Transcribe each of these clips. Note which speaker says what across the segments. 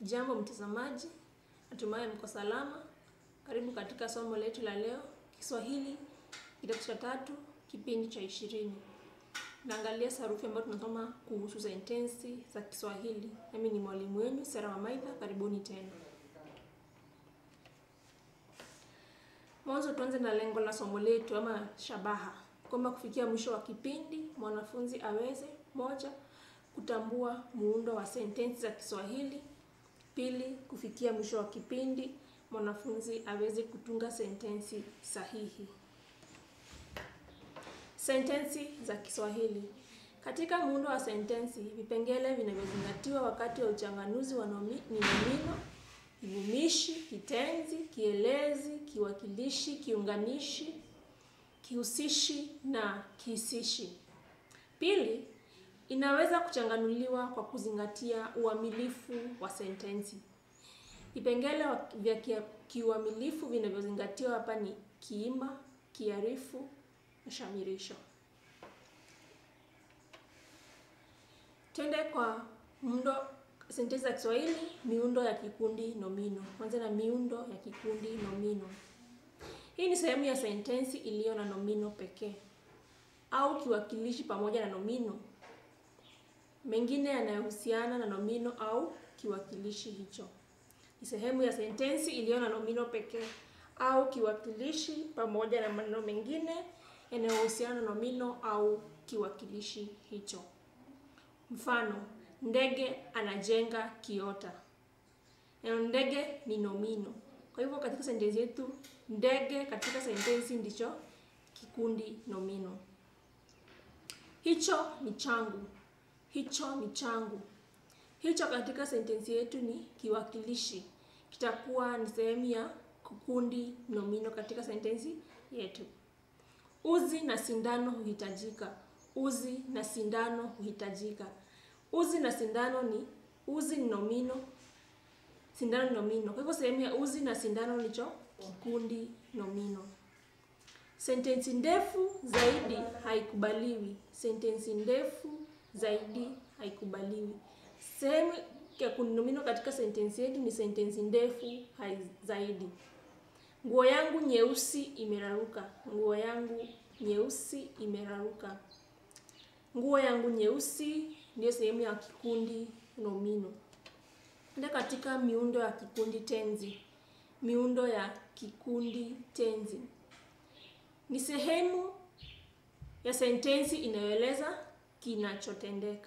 Speaker 1: Jambo mtazamaji, natumai mko salama. Karibu katika somo letu la leo, Kiswahili kidato cha tatu, kipindi cha ishirini. Naangalia sarufi ambayo tunasoma kuhusu sentensi za Kiswahili. Mimi ni mwalimu wenu Sera Wamaitha, karibuni tena. Mwanzo tuanze na lengo la somo letu ama shabaha, kwamba kufikia mwisho wa kipindi mwanafunzi aweze moja, kutambua muundo wa sentensi za Kiswahili. Pili, kufikia mwisho wa kipindi mwanafunzi aweze kutunga sentensi sahihi. Sentensi za Kiswahili. Katika muundo wa sentensi, vipengele vinavyozingatiwa wakati wa uchanganuzi wa nomi, ni nomino, kivumishi, kitenzi, kielezi, kiwakilishi, kiunganishi, kihusishi na kihisishi. Pili, inaweza kuchanganuliwa kwa kuzingatia uamilifu wa sentensi. Vipengele vya kiuamilifu vinavyozingatiwa hapa ni kiima, kiarifu na shamirisho. Twende kwa muundo sentensi za Kiswahili, miundo ya kikundi nomino. Kwanza na miundo ya kikundi nomino. Hii ni sehemu ya sentensi iliyo na nomino pekee au kiwakilishi pamoja na nomino mengine yanayohusiana na nomino au kiwakilishi hicho. Ni sehemu ya sentensi iliyo na nomino pekee au kiwakilishi pamoja na maneno mengine yanayohusiana na nomino au kiwakilishi hicho. Mfano, ndege anajenga kiota. Neno ndege ni nomino. Kwa hivyo katika sentensi yetu ndege katika sentensi ndicho kikundi nomino. Hicho ni changu. Hicho ni changu. Hicho katika sentensi yetu ni kiwakilishi, kitakuwa ni sehemu ya kikundi nomino katika sentensi yetu. Uzi na sindano huhitajika. Uzi na sindano huhitajika. Uzi na sindano ni uzi ni nomino, sindano ni nomino. Kwa hivyo sehemu ya uzi na sindano ndicho kikundi nomino. Sentensi ndefu zaidi haikubaliwi. Sentensi ndefu zaidi haikubaliwi. Sehemu ya kundi nomino katika sentensi yetu ni sentensi ndefu hai zaidi. Nguo yangu nyeusi imeraruka. Nguo yangu nyeusi imeraruka. Nguo yangu nyeusi ndiyo sehemu ya kikundi nomino. Ndio katika miundo ya kikundi tenzi. Miundo ya kikundi tenzi ni sehemu ya sentensi inayoeleza kinachotendeka.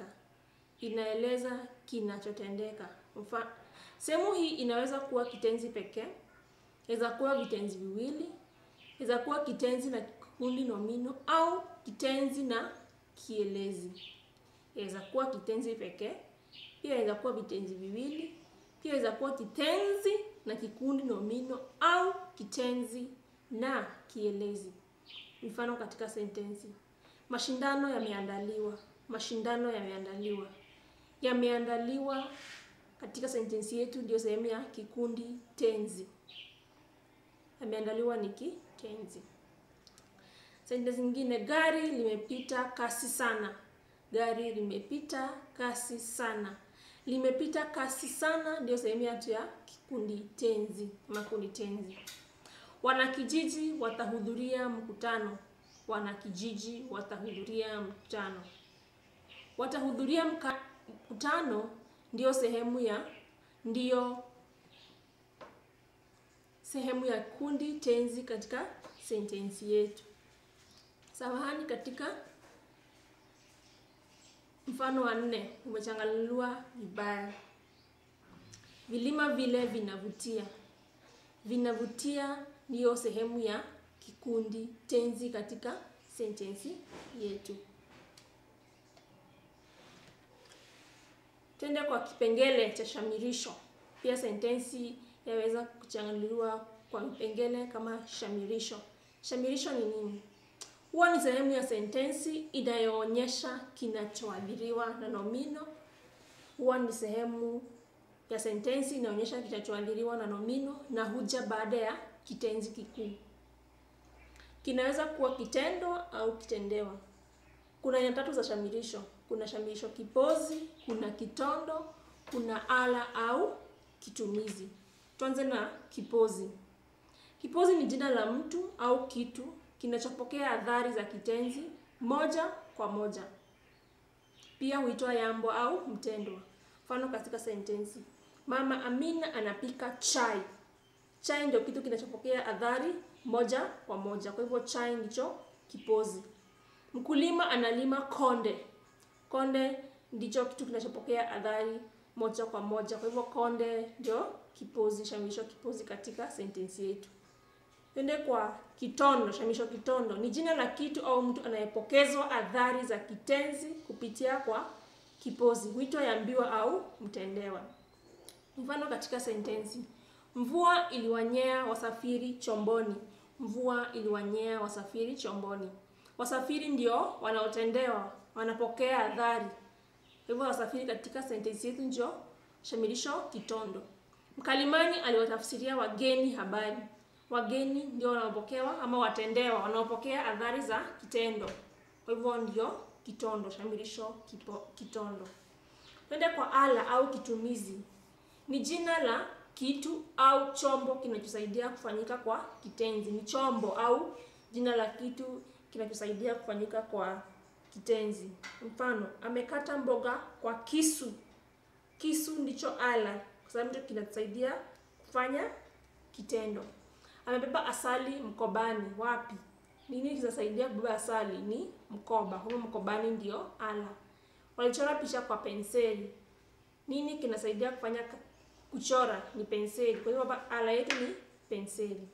Speaker 1: Inaeleza kinachotendeka. Mfano, sehemu hii inaweza kuwa kitenzi pekee, inaweza kuwa vitenzi viwili, inaweza kuwa kitenzi na kikundi nomino au kitenzi na kielezi. Inaweza kuwa kitenzi pekee, pia inaweza kuwa vitenzi viwili, pia inaweza kuwa kitenzi na kikundi nomino au kitenzi na kielezi. Mfano katika sentensi: mashindano yameandaliwa. Mashindano yameandaliwa. Yameandaliwa katika sentensi yetu ndio sehemu ya kikundi tenzi. Yameandaliwa ni kitenzi. Sentensi nyingine: gari limepita kasi sana. Gari limepita kasi sana. Limepita kasi sana ndio sehemu yetu ya kikundi tenzi, makundi tenzi. Wanakijiji watahudhuria mkutano. Wanakijiji watahudhuria mkutano. Watahudhuria mkutano ndiyo sehemu ya ndiyo sehemu ya kundi tenzi katika sentensi yetu. Samahani, katika mfano wa nne umechanganuliwa vibaya. Vilima vile vinavutia. Vinavutia ndiyo sehemu ya kikundi tenzi katika sentensi yetu. Twende kwa kipengele cha shamirisho. Pia sentensi yaweza kuchanganuliwa kwa vipengele kama shamirisho. Shamirisho ni nini? Huwa ni sehemu ya sentensi inayoonyesha kinachoadhiriwa na nomino. Huwa ni sehemu ya sentensi inaonyesha kinachoadhiriwa na nomino na huja baada ya kitenzi kikuu. Kinaweza kuwa kitendo au kitendewa. Kuna aina tatu za shamirisho. Kuna shamirisho kipozi, kuna kitondo, kuna ala au kitumizi. Tuanze na kipozi. Kipozi ni jina la mtu au kitu kinachopokea athari za kitenzi moja kwa moja. Pia huitwa yambo au mtendwa. Mfano katika sentensi: Mama Amina anapika chai. Chai ndio kitu kinachopokea athari moja kwa moja, kwa hivyo chai ndicho kipozi. Mkulima analima konde. Konde ndicho kitu kinachopokea athari moja kwa moja, kwa hivyo konde ndio kipozi, shamisho kipozi katika sentensi yetu. Twende kwa kitondo. Shamisho kitondo ni jina la kitu au mtu anayepokezwa athari za kitenzi kupitia kwa kipozi, huitwa yambiwa au mtendewa. Mfano katika sentensi: Mvua iliwanyea wasafiri chomboni. Mvua iliwanyea wasafiri chomboni. Wasafiri ndio wanaotendewa, wanapokea athari. Kwa hivyo wasafiri katika sentensi yetu ndio shamirisho kitondo. Mkalimani aliwatafsiria wageni habari. Wageni ndio wanaopokewa ama watendewa, wanaopokea athari za kitendo. Kwa hivyo ndio kitondo, shamirisho kipo, kitondo. Twende kwa ala au kitumizi. Ni jina la kitu au chombo kinachosaidia kufanyika kwa kitenzi. Ni chombo au jina la kitu kinachosaidia kufanyika kwa kitenzi. Mfano, amekata mboga kwa kisu. Kisu ndicho ala, kwa sababu ndicho kinachosaidia kufanya kitendo. Amebeba asali mkobani. Wapi? Nini kinasaidia kubeba asali? Ni mkoba. Huo mkobani ndio ala. Walichora picha kwa penseli. Nini kinasaidia kufanya kuchora? Ni penseli. Kwa hivyo hapa ala yetu ni penseli.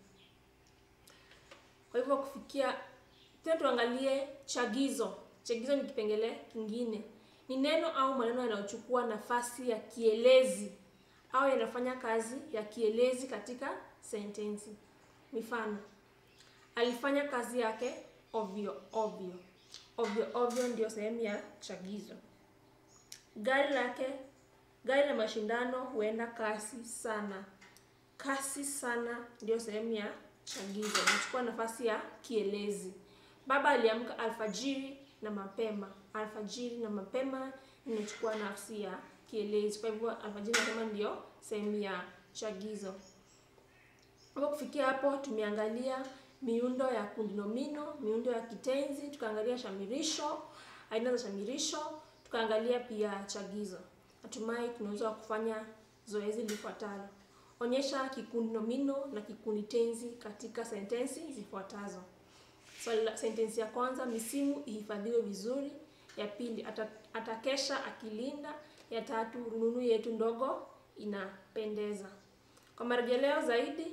Speaker 1: Kwa hivyo kufikia tena, tuangalie chagizo. Chagizo ni kipengele kingine, ni neno au maneno yanayochukua nafasi ya kielezi au yanafanya kazi ya kielezi katika sentensi. Mifano: alifanya kazi yake ovyo ovyo. Ovyo ovyo ndio sehemu ya chagizo. Gari lake, gari la mashindano huenda kasi sana. Kasi sana ndio sehemu ya chagizo, inachukua nafasi ya kielezi. Baba aliamka alfajiri na mapema. Alfajiri na mapema inachukua nafasi ya kielezi, kwa hivyo alfajiri na mapema ndio sehemu ya chagizo. Hapo kufikia hapo tumeangalia miundo ya kundi nomino, miundo ya kitenzi, tukaangalia shamirisho, aina za shamirisho, tukaangalia pia chagizo. Natumai tunaweza kufanya zoezi lifuatalo. Onyesha kikundi nomino na kikundi tenzi katika sentensi zifuatazo. Swali so, la sentensi ya kwanza, misimu ihifadhiwe vizuri. Ya pili, atakesha akilinda. Ya tatu, rununu yetu ndogo inapendeza. Kwa marejeleo zaidi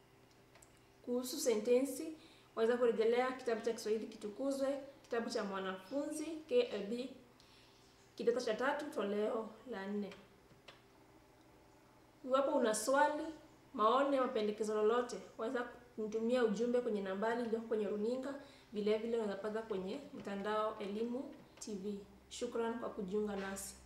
Speaker 1: kuhusu sentensi waweza kurejelea kitabu cha Kiswahili Kitukuzwe, kitabu cha mwanafunzi KLB kidato cha tatu toleo la nne. Iwapo una swali, maoni au mapendekezo lolote, waweza kunitumia ujumbe kwenye nambari iliyoko kwenye runinga. Vile vile unaweza pata kwenye mtandao Elimu TV. Shukran kwa kujiunga nasi.